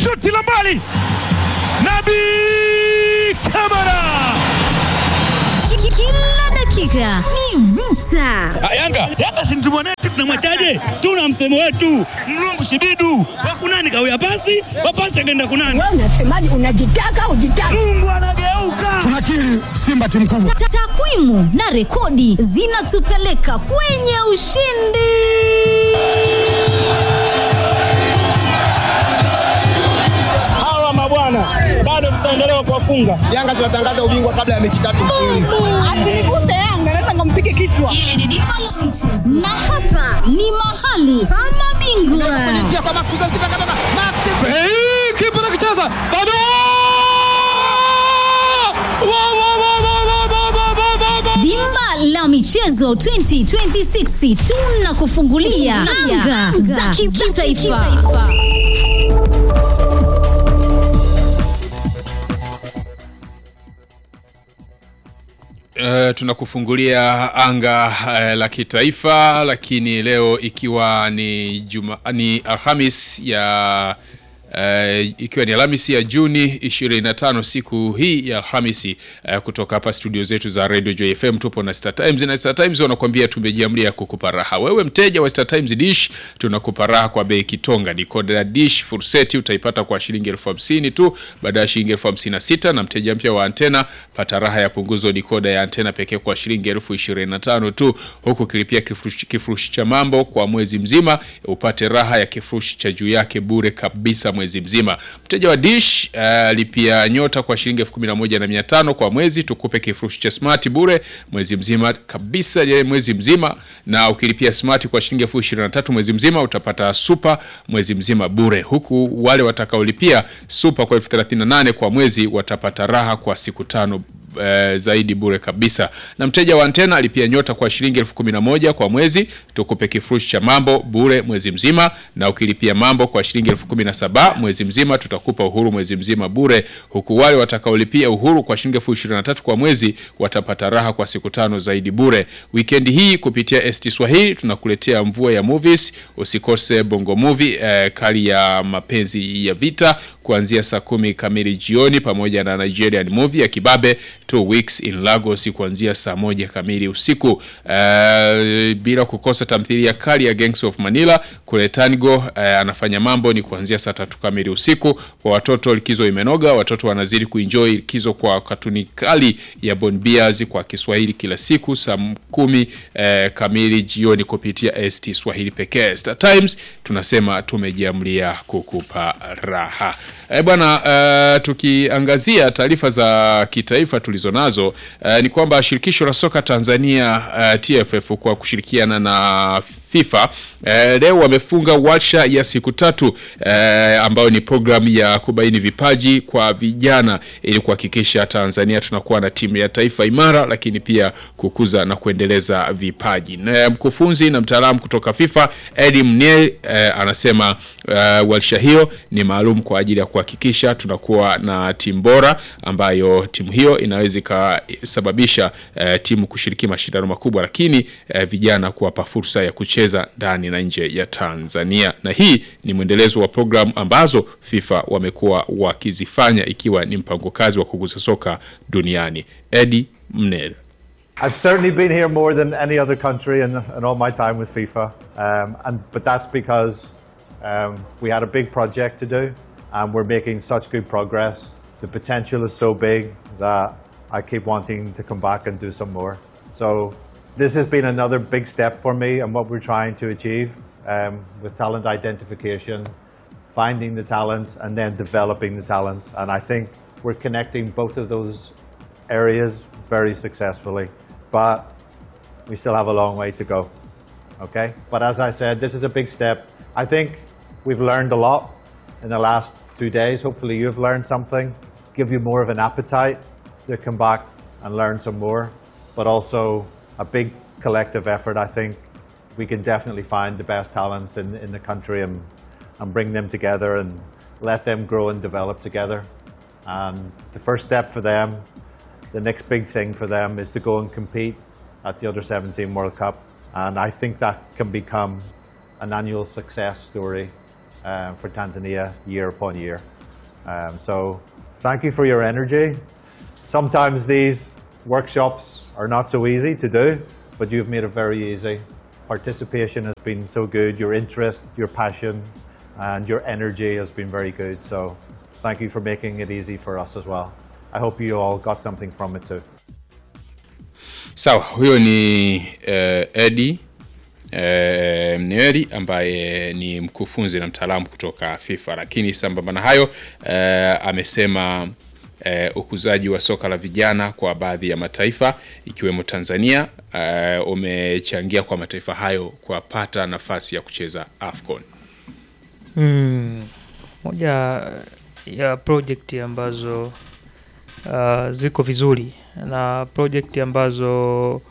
shuti la mbali, Nabi Kamara. Kila dakika ni vita. Yanga Yanga si mtu mwanetu, tunamwachaje? Tuna msemo wetu mlungu shibidu wakunani kawia pasi wapasi akaenda kunani. Wewe unasemaje? Unajitaka ujitaka? Mungu anageuka. Tunakiri Simba timu kubwa. Ta- Takwimu na rekodi zinatupeleka kwenye ushindi. Hawa mabwana bado tutaendelea kuwafunga. Yanga tunatangaza ubingwa kabla ya mechi tatu mfululizo. Asiniguse Yanga, naweza nikampige kichwa. Na hapa ni mahali pa mabingwa. Kipa nakicheza bado Wa, wa, wa, wa, wa, wa, wa, wa, wa, wa. Dimba la michezo 2026 tunakufungulia anga za kimataifa. Uh, tunakufungulia anga uh, la kitaifa lakini leo ikiwa ni juma, ni Alhamis ya uh, ikiwa ni Alhamisi ya Juni 25 siku hii ya Alhamisi uh, kutoka hapa studio zetu za Radio Joy FM tupo na Star Times na Star Times wanakuambia tumejiamlia kukupa raha. Wewe mteja wa Star Times Dish tunakupa raha kwa bei kitonga. Decoder ya Dish full set utaipata kwa shilingi elfu hamsini tu baada ya shilingi elfu hamsini na sita na mteja mpya wa antena pata raha ya punguzo dikoda ya antena pekee kwa shilingi elfu ishirini na tano tu huku ukilipia kifurushi, kifurushi cha mambo kwa mwezi mzima upate raha ya kifurushi cha juu yake bure kabisa mwezi mzima. Mteja wa Dish uh, lipia nyota kwa shilingi elfu kumi na moja na mia tano kwa mwezi tukupe kifurushi cha smart bure mwezi mzima kabisa ya mwezi mzima, na ukilipia smart kwa shilingi elfu ishirini na tatu mwezi mzima utapata super mwezi mzima bure, huku wale watakaolipia super kwa elfu thelathini na nane kwa mwezi watapata raha kwa siku tano eh, zaidi bure kabisa. Na mteja wa antena alipia nyota kwa shilingi elfu kumi na moja kwa mwezi, tukupe kifurushi cha mambo bure mwezi mzima, na ukilipia mambo kwa shilingi elfu kumi na saba mwezi mzima tutakupa uhuru mwezi mzima bure, huku wale watakaolipia uhuru kwa shilingi elfu ishirini na tatu kwa mwezi watapata raha kwa siku tano zaidi bure. Wikendi hii kupitia ST Swahili tunakuletea mvua ya movies, usikose Bongo Movie eh, kali ya mapenzi ya vita kuanzia saa kumi kamili jioni pamoja na Nigerian movie ya Kibabe Two Weeks in Lagos kuanzia saa moja kamili usiku. Uh, bila kukosa tamthilia kali ya Gangs of Manila kule Tango uh, anafanya mambo ni kuanzia saa tatu kamili usiku. Kwa watoto likizo imenoga, watoto wanazidi kuenjoy likizo kwa katuni kali ya Bon Beers kwa Kiswahili kila siku saa kumi uh, kamili jioni kupitia ST Swahili pekee. Star Times tunasema tumejiamlia kukupa raha. Eh, bwana uh, tukiangazia taarifa za kitaifa tulizo nazo uh, ni kwamba shirikisho la soka Tanzania uh, TFF kwa kushirikiana na FIFA eh, leo wamefunga warsha ya siku tatu eh, ambayo ni programu ya kubaini vipaji kwa vijana ili kuhakikisha Tanzania tunakuwa na timu ya taifa imara, lakini pia kukuza na kuendeleza vipaji. Na mkufunzi na mtaalamu kutoka FIFA Eddie Mniel eh, anasema eh, warsha hiyo ni maalum kwa ajili ya kuhakikisha tunakuwa na timu bora ambayo timu hiyo inaweza ikasababisha eh, timu kushiriki mashindano makubwa, lakini eh, vijana kuwapa fursa ya kucheza ndani na nje ya Tanzania. Na hii ni mwendelezo wa programu ambazo FIFA wamekuwa wakizifanya ikiwa ni mpango kazi wa kugusa soka duniani. Eddie Mnel. I've certainly been here more than any other country in, in all my time with FIFA, um, and but that's because um, we had a big project to do, and we're making such good progress. The potential is so big that I keep wanting to come back and do some more. So this has been another big step for me and what we're trying to achieve um, with talent identification, finding the talents, and then developing the talents. And I think we're connecting both of those areas very successfully. But we still have a long way to go. Okay? But as I said, this is a big step. I think we've learned a lot in the last two days. Hopefully, you've learned something, give you more of an appetite to come back and learn some more. But also, a big collective effort. I think we can definitely find the best talents in, in the country and, and bring them together and let them grow and develop together. And the first step for them, the next big thing for them is to go and compete at the Under 17 World Cup. And I think that can become an annual success story um, for Tanzania year upon year. Um, so thank you for your energy. Sometimes these workshops are not so easy to do, but you've made it very easy. Participation has been so good, your interest, your passion, and your energy has been very good. So thank you for making it easy for us as well. I hope you all got something from it too. Sawa, huyo ni eh, Eddie eh, Mneri ambaye ni mkufunzi na mtaalamu kutoka FIFA, lakini sambamba na hayo eh, amesema eh, ukuzaji wa soka la vijana kwa baadhi ya mataifa ikiwemo Tanzania eh, umechangia kwa mataifa hayo kuwapata nafasi ya kucheza AFCON. Mm, moja ya project ambazo uh, ziko vizuri na project ambazo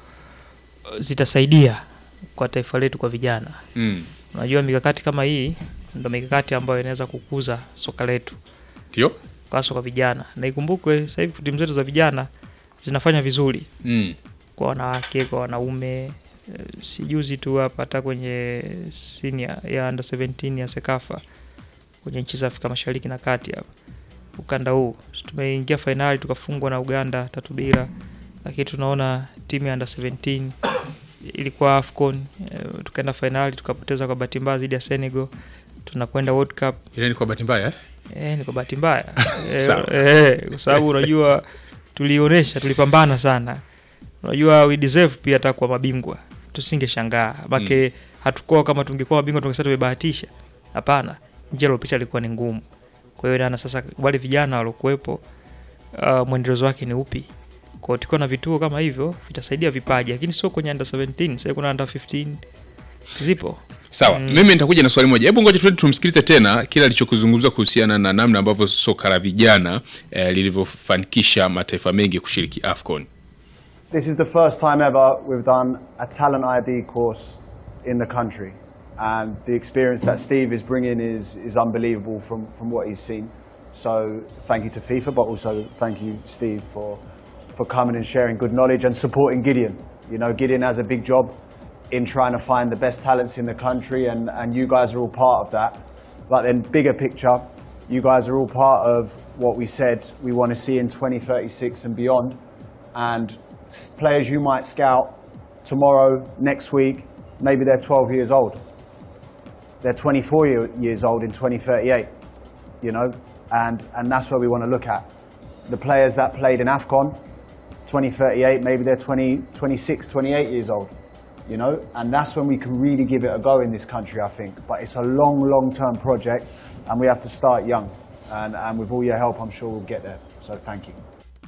zitasaidia kwa taifa letu kwa vijana. Mm. Unajua mikakati kama hii ndo mikakati ambayo inaweza kukuza soka letu Ndio? hasa kwa vijana, na ikumbukwe sasa hivi timu zetu za vijana zinafanya vizuri Mm. kwa wanawake, kwa wanaume. Eh, Si juzi tu hapa hata kwenye senior ya under 17 ya Sekafa kwenye nchi za Afrika Mashariki na Kati hapa ukanda huu tumeingia fainali tukafungwa na Uganda tatu bila, lakini tunaona timu ya under 17 ilikuwa AFCON eh, tukaenda fainali tukapoteza kwa bahati mbaya dhidi ya Senegal. Tunakwenda World Cup Ile ni kwa bahati mbaya eh? Eh, ni kwa bahati mbaya Eh, Sawa. eh, kwa sababu unajua tulionyesha, tulipambana sana. Unajua we deserve pia hata kwa mabingwa, tusingeshangaa make hatukuwa kama tungekuwa mabingwa tungesema tumebahatisha. Hapana, njia iliyopita ilikuwa ni ngumu. Kwa hiyo nana sasa wale vijana waliokuwepo, uh, mwendelezo wake ni upi? Kwa hiyo tukiwa na vituo kama hivyo vitasaidia vipaji, lakini sio kwenye under 17, sasa kuna under 15 zipo. Sawa, mimi nitakuja na swali moja. Hebu ngoja tuende tumsikilize tena kile alichokuzungumza kuhusiana na namna ambavyo soka la vijana eh, lilivyofanikisha mataifa mengi kushiriki AFCON. This is the first time ever we've done a talent IB course in the country. And the experience that Steve is bringing is, is unbelievable from, from what he's seen. So thank you to FIFA, but also thank you, Steve, for, for coming and sharing good knowledge and supporting Gideon. You know, Gideon has a big job in trying to find the best talents in the country, and, and you guys are all part of that. But then, bigger picture, you guys are all part of what we said we want to see in 2036 and beyond. And s- players you might scout tomorrow, next week, maybe they're 12 years old. They're 24 year, years old in 2038, you know, and, and that's where we want to look at. The players that played in AFCON, 2038, maybe they're 20, 26, 28 years old, you know, and that's when we can really give it a go in this country, I think. But it's a long, long term project, and we have to start young. And, and with all your help, I'm sure we'll get there. So thank you.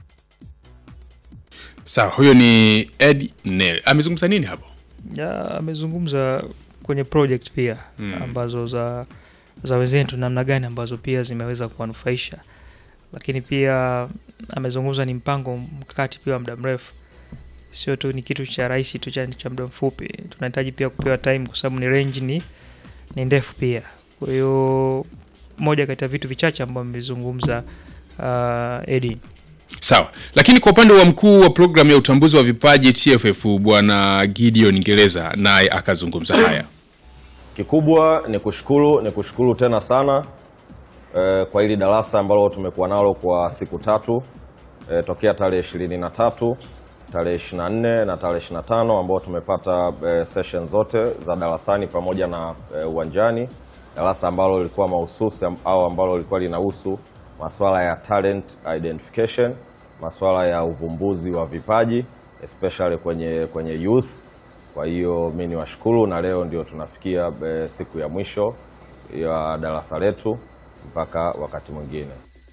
Sawa, huyo ni Ed Nel. Amezungumza nini hapo? Ya, amezungumza kwenye project pia ambazo za za wenzetu namna gani ambazo pia zimeweza kuwanufaisha, lakini pia amezungumza ni mpango mkakati pia wa muda mrefu, sio tu ni kitu cha rahisi tu cha, cha muda mfupi. Tunahitaji pia kupewa time kwa sababu ni range ni, ni ndefu pia. Kwa hiyo moja kati ya vitu vichache ambavyo amezungumza uh, Edin Sawa, lakini kwa upande wa mkuu wa programu ya utambuzi wa vipaji TFF bwana Gideon Ngereza naye akazungumza haya. Kikubwa ni kushukuru, ni kushukuru tena sana eh, kwa hili darasa ambalo tumekuwa nalo kwa siku tatu eh, tokea tarehe ishirini na tatu tarehe 24 na tarehe 25 ambao tumepata eh, session zote za darasani pamoja na eh, uwanjani. Darasa ambalo lilikuwa mahususi am- au ambalo lilikuwa linahusu masuala ya talent identification, masuala ya uvumbuzi wa vipaji especially kwenye, kwenye youth kwa hiyo mi ni washukuru na leo ndio tunafikia e, siku ya mwisho ya darasa letu mpaka wakati mwingine.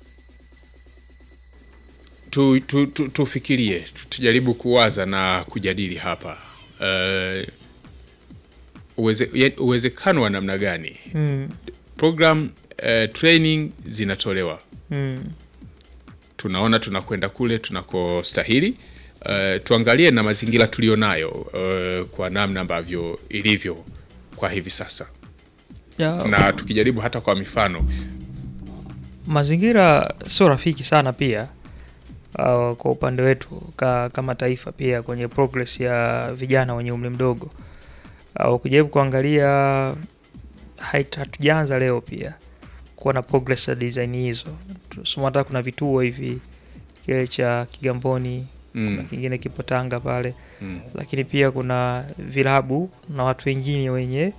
Tu, tu, tu, tufikirie tu- tujaribu kuwaza na kujadili hapa uh, uweze, ya- uwezekano wa namna gani mm, program uh, training zinatolewa mm, tunaona tunakwenda kule tunakostahili. Uh, tuangalie na mazingira tulionayo uh, kwa namna ambavyo ilivyo kwa hivi sasa, ya, na tukijaribu hata kwa mifano mazingira sio rafiki sana pia uh, kwa upande wetu ka, kama taifa pia kwenye progress ya vijana wenye umri mdogo au kujaribu kuangalia hait- hatujaanza leo pia kuwa na progress ya design hizo. Tusema hata kuna vituo hivi kile cha Kigamboni Mm. kuna kingine kipo Tanga pale Mm. lakini pia kuna vilabu na watu wengine wenye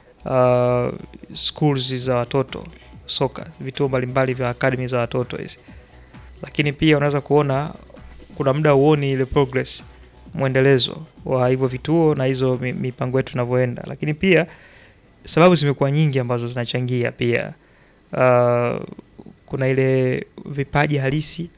uh, schools za watoto soka, vituo mbalimbali vya academy za watoto hizi, lakini pia unaweza kuona kuna muda uoni ile progress mwendelezo wa hivyo vituo na hizo mi- mipango yetu inavyoenda, lakini pia sababu zimekuwa nyingi ambazo zinachangia pia. Uh, kuna ile vipaji halisi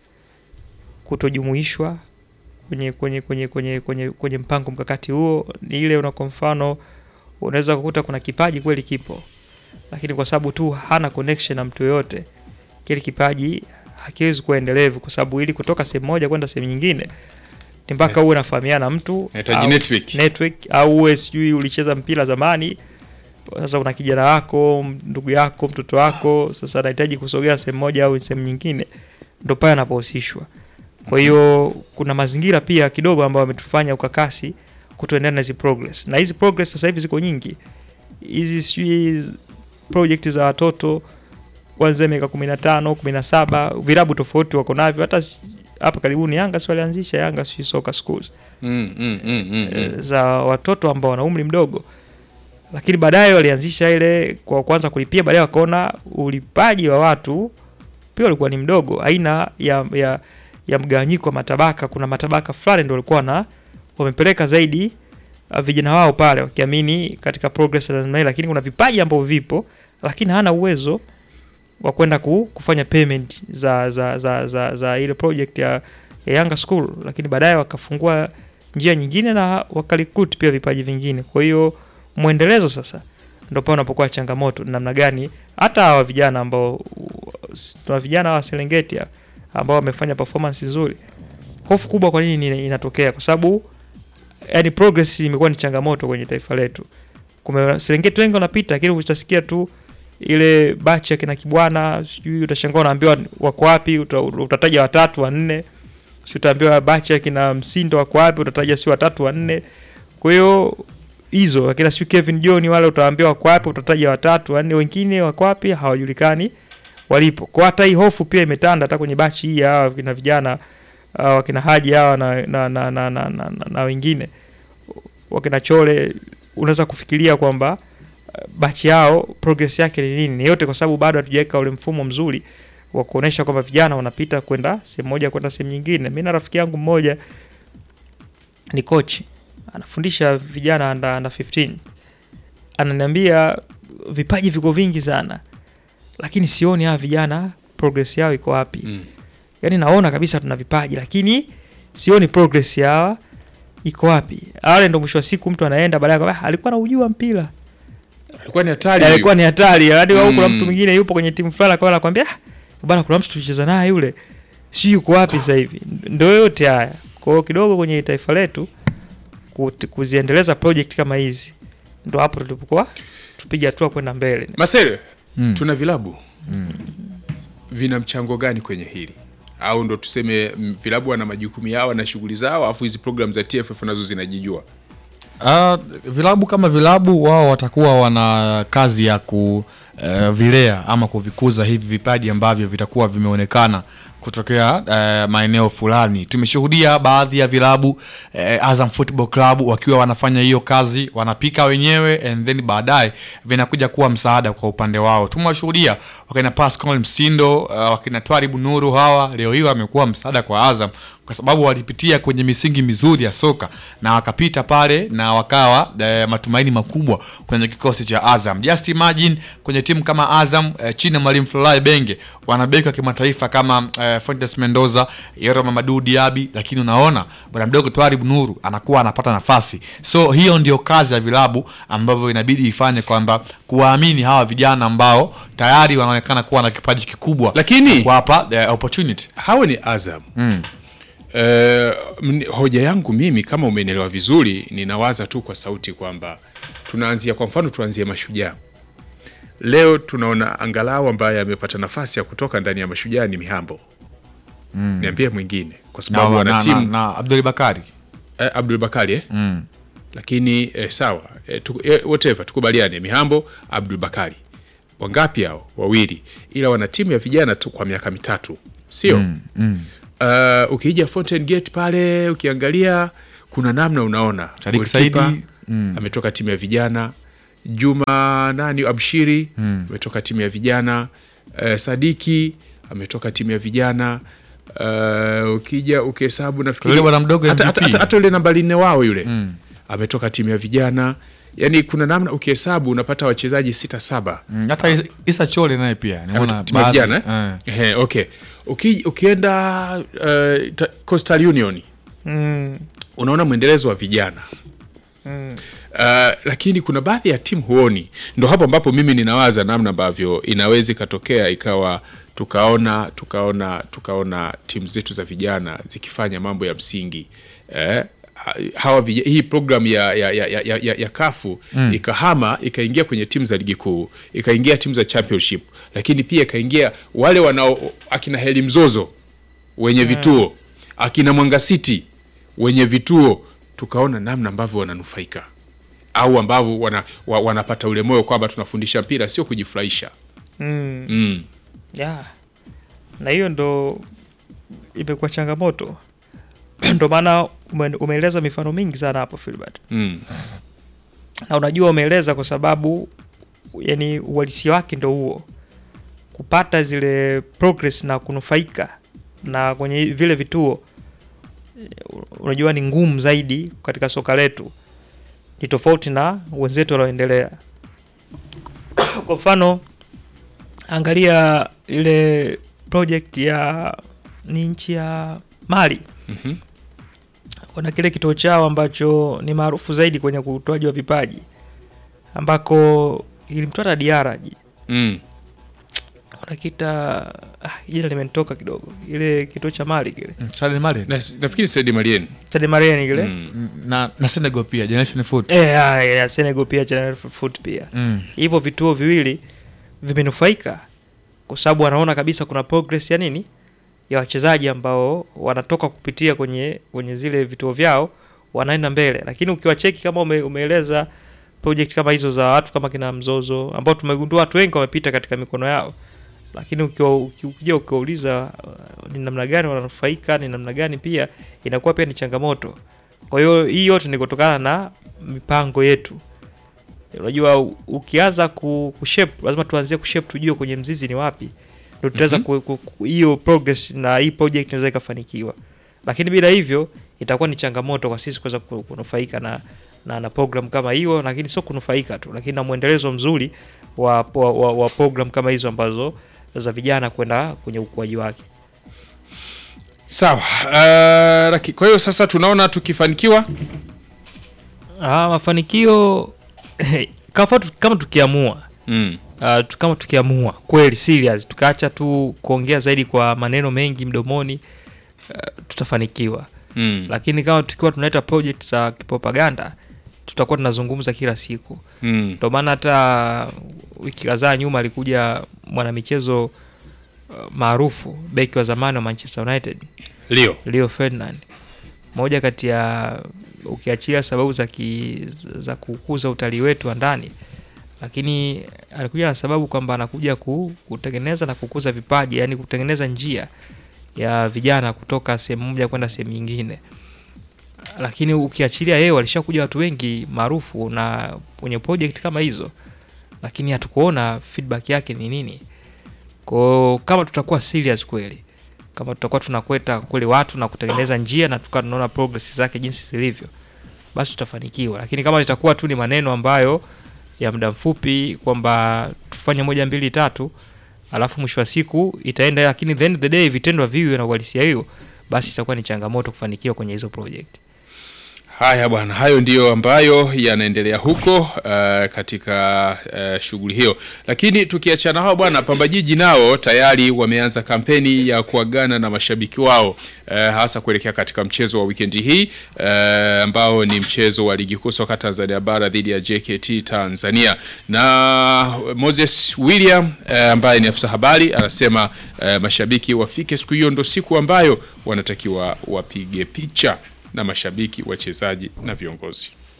kutojumuishwa kwenye kwenye kwenye kwenye kwenye kwenye mpango mkakati huo. Ni ile una kwa mfano, unaweza kukuta kuna kipaji kweli kipo, lakini kwa sababu tu hana connection na mtu yoyote, kile kipaji hakiwezi kuwa endelevu, kwa sababu ili kutoka sehemu moja kwenda sehemu nyingine ni mpaka uwe unafahamiana na mtu Inahitaji au- network. network au uwe sijui ulicheza mpira zamani, sasa una kijana wako, ndugu yako, mtoto wako, sasa anahitaji kusogea sehemu moja au sehemu nyingine, ndo pale anapohusishwa. Kwa hiyo kuna mazingira pia kidogo ambayo ametufanya ukakasi kutoendana na hizi progress, na hizi progress sasa hivi ziko nyingi, hizi sijui project za watoto kuanzia miaka kumi na tano kumi na saba vilabu tofauti wako navyo. Hata s- hapa karibuni Yanga si walianzisha Yanga sijui soccer schools Mm, mm, mm, mm, eh, mm. za watoto ambao wana umri mdogo, lakini baadaye walianzisha ile kwa kwanza kulipia, baadaye wakaona ulipaji wa watu pia ulikuwa ni mdogo, aina ya, ya, ya mgawanyiko wa matabaka. Kuna matabaka fulani ndio walikuwa na wamepeleka zaidi uh, vijana wao pale wakiamini katika progress na namna hii, lakini kuna vipaji ambavyo vipo, lakini hana uwezo wa kwenda ku, kufanya payment za za, za, za, za ile project ya, ya Yanga School, lakini baadaye wakafungua njia nyingine na wakarecruit pia vipaji vingine. Kwa hiyo mwendelezo sasa ndio pale unapokuwa changamoto, ni namna gani hata hawa vijana ambao tuna vijana wa Serengeti hapa ambao wamefanya performance nzuri. Hofu kubwa kwa nini ina- inatokea? Kwa sababu yani progress imekuwa ni changamoto kwenye taifa letu. Kume Serengeti wengi wanapita, lakini utasikia tu ile bachi ya kina Kibwana, sijui utashangaa unaambiwa wako wapi, uta, utataja watatu wanne, si utaambiwa bachi ya kina Msindo wako wapi, utataja si watatu wanne. Kwa hiyo hizo akina sijui Kevin John wale utaambiwa wako wapi, utataja watatu wanne, wengine wako wapi hawajulikani walipo. Kwa hata hii hofu pia imetanda hata kwenye bachi hii ya hawa kina vijana uh, wakina Haji hawa na, na, na, na, na, na, na, na wengine wakina Chole, unaweza kufikiria kwamba uh, bachi yao progress yake ni nini? Ni yote kwa sababu bado hatujaweka ule mfumo mzuri wa kuonesha kwamba vijana wanapita kwenda sehemu moja kwenda sehemu nyingine. Mimi na rafiki yangu mmoja ni coach anafundisha vijana under, under 15 ananiambia vipaji viko vingi sana, lakini sioni hawa vijana progress yao iko wapi. Mm. Yani naona kabisa tuna vipaji, lakini sioni progress yao iko wapi. Wale ndo mwisho wa siku mtu anaenda baadaye kwamba "Ah, alikuwa anaujua mpira Alikuwa ni hatari. alikuwa ni hatari hadi mm. kuna Mm. mtu mwingine yupo kwenye timu fulani akawa anakuambia "Ah, bwana kuna mtu tulicheza naye yule si yuko wapi sasa hivi ndio yote haya kwa hiyo kidogo kwenye taifa letu kuti- kuziendeleza project kama hizi ndo hapo tulipokuwa tupige hatua kwenda mbele Marcel, Mm. tuna vilabu vina mchango gani kwenye hili au ndo tuseme mm, vilabu wana majukumu yao na shughuli zao afu hizi program za TFF nazo zinajijua Uh, vilabu kama vilabu wao watakuwa wana kazi ya kuvilea ama kuvikuza hivi vipaji ambavyo vitakuwa vimeonekana kutokea uh, maeneo fulani. Tumeshuhudia baadhi ya vilabu uh, Azam Football Club wakiwa wanafanya hiyo kazi, wanapika wenyewe and then baadaye vinakuja kuwa msaada kwa upande wao. Tumewashuhudia wakina Pascal Msindo, uh, wakina Twaribu Nuru, hawa leo hii wamekuwa msaada kwa Azam kwa sababu walipitia kwenye misingi mizuri ya soka na wakapita pale na wakawa e, matumaini makubwa kwenye kikosi cha Azam. Just imagine kwenye timu kama Azam e, chini ya mwalimu Florent Ibenge wanabeki wa kimataifa kama e, Fuentes Mendoza, Yoro Mamadou Diaby, lakini unaona bwana mdogo Twaribu Nuru anakuwa anapata nafasi. So hiyo ndio kazi ya vilabu ambavyo inabidi ifanye kwamba kuwaamini hawa vijana ambao tayari wanaonekana kuwa na kipaji kikubwa, Lakini- kuwapa the opportunity. hawa ni Azam Mm. Eh, mni- hoja yangu mimi kama umenielewa vizuri, ninawaza tu kwa sauti kwamba tunaanzia, kwa mfano tuanzie Mashujaa. Leo tunaona angalau ambaye amepata nafasi ya kutoka ndani ya Mashujaa ni Mihambo. Niambie mwingine, kwa na, sababu na, wana na, timu na Abdul Bakari eh, Abdul Bakari eh? mm. lakini eh, sawa eh, tu, eh, whatever tukubaliane Mihambo Abdul Bakari wangapi hao wawili ila wana timu ya vijana tu kwa miaka mitatu sio Mm, mm. Uh, ukija Fountain Gate pale ukiangalia kuna namna unaona Sadik Goalkeeper, Saidi, mm. ametoka timu ya vijana Juma nani Abshiri Mm. ametoka timu ya vijana uh, Sadiki ametoka timu ya vijana uh, ukija ukihesabu nafikiri Yule bwana mdogo hata, MVP. hata, hata, hata yule nambari nne wao yule Mm. ametoka timu ya vijana yani kuna namna ukihesabu unapata wachezaji sita saba Mm, hata Isa- Isa Chole naye pia nimeona timu ya baadhi, vijana eh. eh? Ehe, okay Uki, ukienda uh, ta- Coastal Union Mm. unaona mwendelezo wa vijana Mm. Uh, lakini kuna baadhi ya timu huoni. Ndo hapo ambapo mimi ninawaza namna ambavyo inaweza ikatokea ikawa tukaona tukaona tukaona timu zetu za vijana zikifanya mambo ya msingi eh, ha- hawa vija, hii program ya, ya, ya, ya, ya, ya kafu Mm. ikahama ikaingia kwenye timu za ligi kuu ikaingia timu za championship, lakini pia ikaingia wale wanao akina Heli Mzozo wenye vituo akina Mwanga City wenye vituo, tukaona namna ambavyo wananufaika au ambavyo wana, wa, wanapata ule moyo kwamba tunafundisha mpira sio kujifurahisha. Mm. Mm. Yeah. Na hiyo ndo imekuwa changamoto ndo maana ume, umeeleza mifano mingi sana hapo Filbert. Mm. Na unajua umeeleza kwa sababu yani uhalisia wake ndo huo, kupata zile progress na kunufaika na kwenye vile vituo, eh, unajua ni ngumu zaidi katika soka letu, ni tofauti na wenzetu walioendelea. Kwa mfano angalia ile project ya ni nchi ya Mali Mhm. wana kile kituo chao ambacho ni maarufu zaidi kwenye utoaji wa vipaji ambako ilimtoa Diara Mm. wanakita ah, jina limenitoka kidogo, ile kituo cha Mali kile Sadio Mane. Na, nafikiri Sadio Mane. Sadio Mane kile Mm. na, na Senegal pia Generation Foot. eh, ah, ya Senegal pia General Foot pia Mm. hivyo vituo viwili vimenufaika kwa sababu wanaona kabisa kuna progress ya nini ya wachezaji ambao wanatoka kupitia kwenye kwenye zile vituo vyao wanaenda mbele, lakini ukiwacheki kama ume, umeeleza project kama hizo za watu kama kina Mzozo ambao tumegundua watu wengi wamepita katika mikono yao, lakini ukiwa uki- ukija ukiwauliza uh, ni namna gani wananufaika, ni namna gani pia inakuwa pia ni changamoto. Kwa hiyo hii yote ni kutokana na mipango yetu. Unajua u- ukianza ku, kushape lazima tuanzie kushape tujue kwenye mzizi ni wapi ndio tutaweza Mhm. ku- ku- ku- hiyo progress na hii project inaweza ikafanikiwa, lakini bila hivyo itakuwa ni changamoto kwa sisi kuweza ku- kunufaika na, na, na program kama hiyo, lakini sio kunufaika tu, lakini na mwendelezo mzuri wa, wa, wa, wa program kama hizo ambazo za vijana kwenda kwenye ukuaji wake. Sawa. Uh, laki- kwa hiyo sasa tunaona tukifanikiwa Ah, mafanikio kama, tu- kama tukiamua mm. uh, tu- kama tukiamua kweli serious tukaacha tu kuongea zaidi kwa maneno mengi mdomoni uh, tutafanikiwa Mm. lakini kama tukiwa tunaleta project za kipropaganda tutakuwa tunazungumza kila siku Mm. ndio maana hata wiki kadhaa nyuma alikuja mwanamichezo uh, maarufu beki wa zamani wa Manchester United Leo. Leo Ferdinand moja kati ya ukiachia sababu za, ki, za kukuza utalii wetu wa ndani lakini alikuja na sababu kwamba anakuja ku, kutengeneza na kukuza vipaji yani kutengeneza njia ya vijana kutoka sehemu moja kwenda sehemu nyingine lakini ukiachilia yeye walishakuja watu wengi maarufu na kwenye project kama hizo lakini hatukuona feedback yake ni nini kwao kama tutakuwa serious kweli kama tutakuwa tunakweta kweli watu na kutengeneza njia na tukawa tunaona progress zake jinsi zilivyo basi tutafanikiwa lakini kama litakuwa tu ni maneno ambayo ya muda mfupi kwamba tufanye moja mbili tatu alafu mwisho wa siku itaenda lakini the end of the day vitendo viwe na uhalisia hiyo basi itakuwa ni changamoto kufanikiwa kwenye hizo project Haya bwana, hayo ndiyo ambayo yanaendelea huko uh, katika uh, shughuli hiyo. Lakini tukiachana hao bwana, Pamba Jiji nao tayari wameanza kampeni ya kuagana na mashabiki wao uh, hasa kuelekea katika mchezo wa wikendi hii uh, ambao ni mchezo wa ligi kuu soka Tanzania bara dhidi ya JKT Tanzania. Na Moses William uh, ambaye ni afisa habari anasema uh, mashabiki wafike siku hiyo, ndo siku ambayo wanatakiwa wapige picha na mashabiki, wachezaji na viongozi.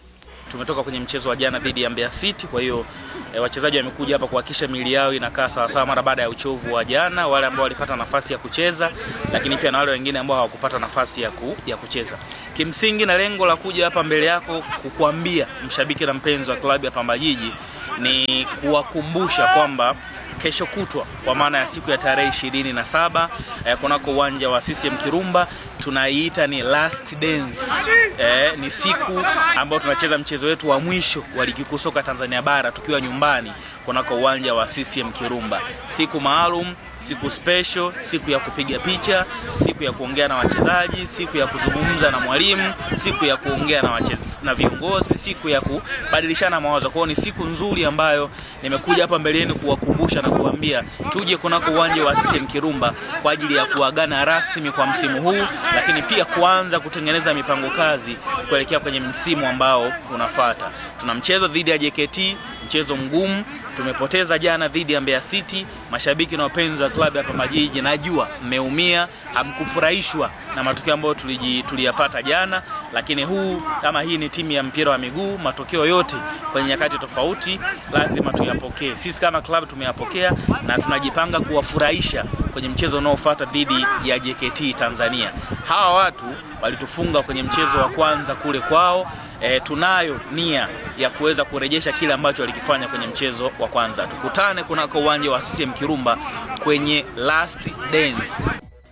tumetoka kwenye mchezo wa jana dhidi ya Mbeya City, kwa hiyo e, wachezaji wamekuja hapa kuhakikisha miili yao inakaa sawasawa mara baada ya uchovu wa jana, wale ambao walipata nafasi ya kucheza, lakini pia na wale wengine ambao hawakupata nafasi ya, ku, ya kucheza. Kimsingi na lengo la kuja hapa mbele yako kukuambia mshabiki na mpenzi wa klabu ya Pamba Jiji ni kuwakumbusha kwamba kesho kutwa kwa maana ya siku ya tarehe ishirini na saba eh, kunako uwanja wa CCM Kirumba tunaiita ni last dance. Eh, ni siku ambayo tunacheza mchezo wetu wa mwisho wa ligi kuu soka Tanzania bara tukiwa nyumbani kunako uwanja wa CCM Kirumba. Siku maalum, siku special, siku ya kupiga picha, siku ya kuongea na wachezaji, siku ya kuzungumza na mwalimu, siku ya kuongea na wachezaji na viongozi, siku ya kubadilishana mawazo. Kwa hiyo ni siku nzuri ambayo nimekuja hapa mbele yenu kuwakumbusha na kuambia tuje kunako uwanja wa CCM Kirumba kwa ajili ya kuagana rasmi kwa msimu huu, lakini pia kuanza kutengeneza mipango kazi kuelekea kwenye msimu ambao unafuata. Tuna mchezo dhidi ya JKT, mchezo mgumu. Tumepoteza jana dhidi ya Mbeya City. Mashabiki na wapenzi wa klabu ya Pamba Jiji, najua mmeumia, hamkufurahishwa na matokeo ambayo tuliji- tuliyapata jana, lakini huu kama hii ni timu ya mpira wa miguu, matokeo yote kwenye nyakati tofauti lazima tuyapokee. Sisi kama klabu tumeyapokea na tunajipanga kuwafurahisha kwenye mchezo unaofuata dhidi ya JKT Tanzania. Hawa watu walitufunga kwenye mchezo wa kwanza kule kwao. E, tunayo nia ya kuweza kurejesha kile ambacho walikifanya kwenye mchezo wa kwanza. Tukutane kunako uwanja wa CCM Kirumba kwenye last dance.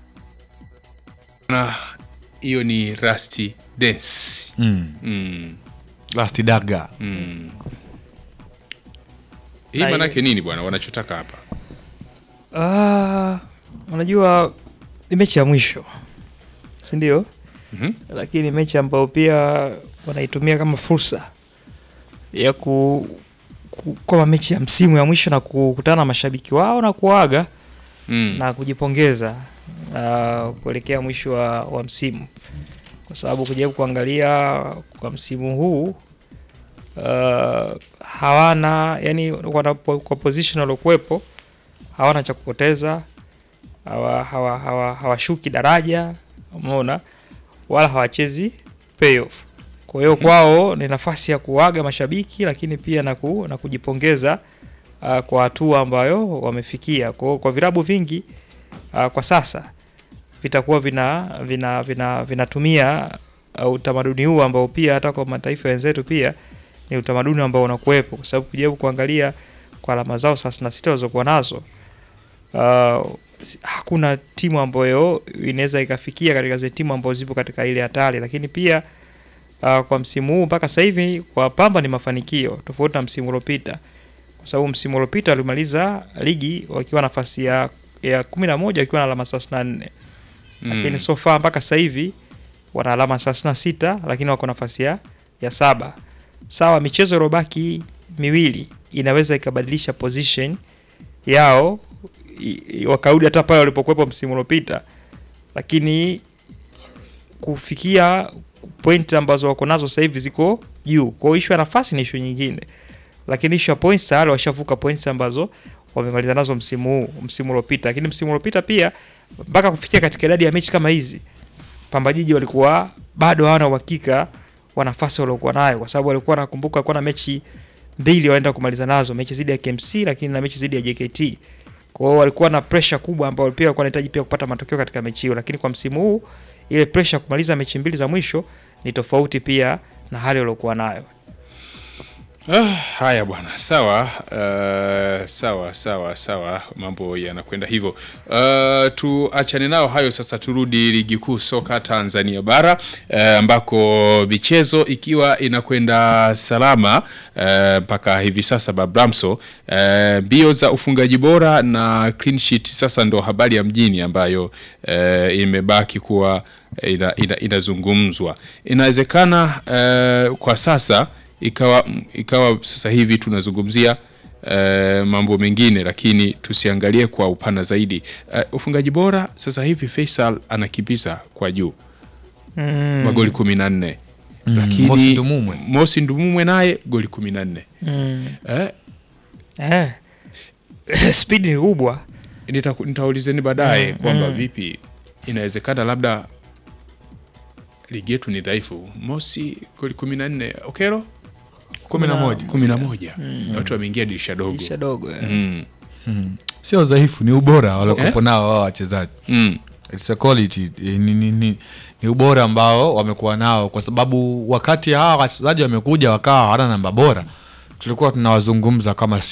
na hiyo ni Rusty Dance. Mm. Mm. Rusty Daga. Mm. Hii Na manake nini bwana wanachotaka hapa? Ah, unajua ni mechi ya mwisho si ndio? Mhm. Lakini mechi ambayo pia wanaitumia kama fursa ya ku, ku kama mechi ya msimu ya mwisho na kukutana na mashabiki wao na kuaga Mm. na kujipongeza uh, kuelekea mwisho wa, wa msimu, kwa sababu kujaribu kuangalia kwa msimu huu uh, hawana yani, wana, kwa position waliokuwepo hawana cha kupoteza, hawa, hawa, hawa, hawashuki daraja, umeona, wala hawachezi playoff. Kwa hiyo kwao ni nafasi ya kuaga mashabiki, lakini pia na, ku, na kujipongeza uh, kwa hatua ambayo wamefikia. Kwa, hiyo kwa vilabu vingi uh, kwa sasa vitakuwa vina vina vina vinatumia uh, utamaduni huu ambao pia hata kwa mataifa wenzetu pia ni utamaduni ambao unakuwepo, kwa sababu kujaribu kuangalia kwa alama zao thelathini na sita walizokuwa nazo uh, si- hakuna timu ambayo inaweza ikafikia katika zile timu ambazo zipo katika ile hatari, lakini pia uh, kwa msimu huu mpaka sasa hivi kwa Pamba ni mafanikio tofauti na msimu uliopita, kwa sababu msimu uliopita walimaliza ligi wakiwa nafasi ya ya kumi na moja wakiwa na alama thelathini na nne Mm. lakini so far mpaka sasa hivi wana alama 36 lakini wako nafasi ya, ya saba. Sawa, michezo iliyobaki miwili inaweza ikabadilisha position yao i- i- wakarudi hata pale walipokuwepo msimu uliopita, lakini kufikia point ambazo wako nazo sasa hivi ziko juu. Kwa hiyo issue ya nafasi ni issue nyingine, lakini issue ya points tayari washavuka points ambazo wamemaliza nazo msimu huu, msimu uliopita. Lakini msimu uliopita pia mpaka kufikia katika idadi ya mechi kama hizi, Pamba Jiji walikuwa bado hawana uhakika wa nafasi waliokuwa nayo, kwa sababu walikuwa nakumbuka, walikuwa na mechi mbili wanaenda kumaliza nazo, mechi dhidi ya KMC lakini na mechi dhidi ya JKT. Kwa hiyo walikuwa na pressure kubwa ambayo pia walikuwa wanahitaji pia kupata matokeo katika mechi hiyo, lakini kwa msimu huu ile pressure ya kumaliza mechi mbili za mwisho ni tofauti pia na hali waliokuwa nayo. Ah, haya bwana, sawa uh, sawa sawa sawa, mambo yanakwenda hivyo. Uh, tuachane nao hayo sasa, turudi ligi kuu soka Tanzania bara uh, ambako michezo ikiwa inakwenda salama uh, mpaka hivi sasa Babramso, uh, mbio za ufungaji bora na clean sheet sasa ndo habari ya mjini ambayo uh, imebaki kuwa ina, ina, inazungumzwa. Inawezekana uh, kwa sasa ikawa ikawa sasa hivi tunazungumzia uh, mambo mengine, lakini tusiangalie kwa upana zaidi. Uh, ufungaji bora sasa hivi Faisal anakimbiza kwa juu Mm. magoli kumi na nne Mm, lakini Mosi Ndumumwe. Mosi Ndumumwe naye goli kumi na nne Mm. eh, Eh. Speed ni kubwa. nita- nitaulizeni baadaye Mm, kwamba mm. vipi inawezekana labda ligi yetu ni dhaifu. Mosi goli kumi na nne Okero kumi na moja kumi na moja watu wameingia dirisha dogo Dirisha dogo, eh. mm. Mm. sio udhaifu ni ubora waliokopo Eh? nao wao wachezaji Mm. It's a quality eh, ni, ni, ni, ni ubora ambao wamekuwa nao kwa sababu wakati hawa wachezaji wamekuja wakawa hawana namba bora tulikuwa tunawazungumza kama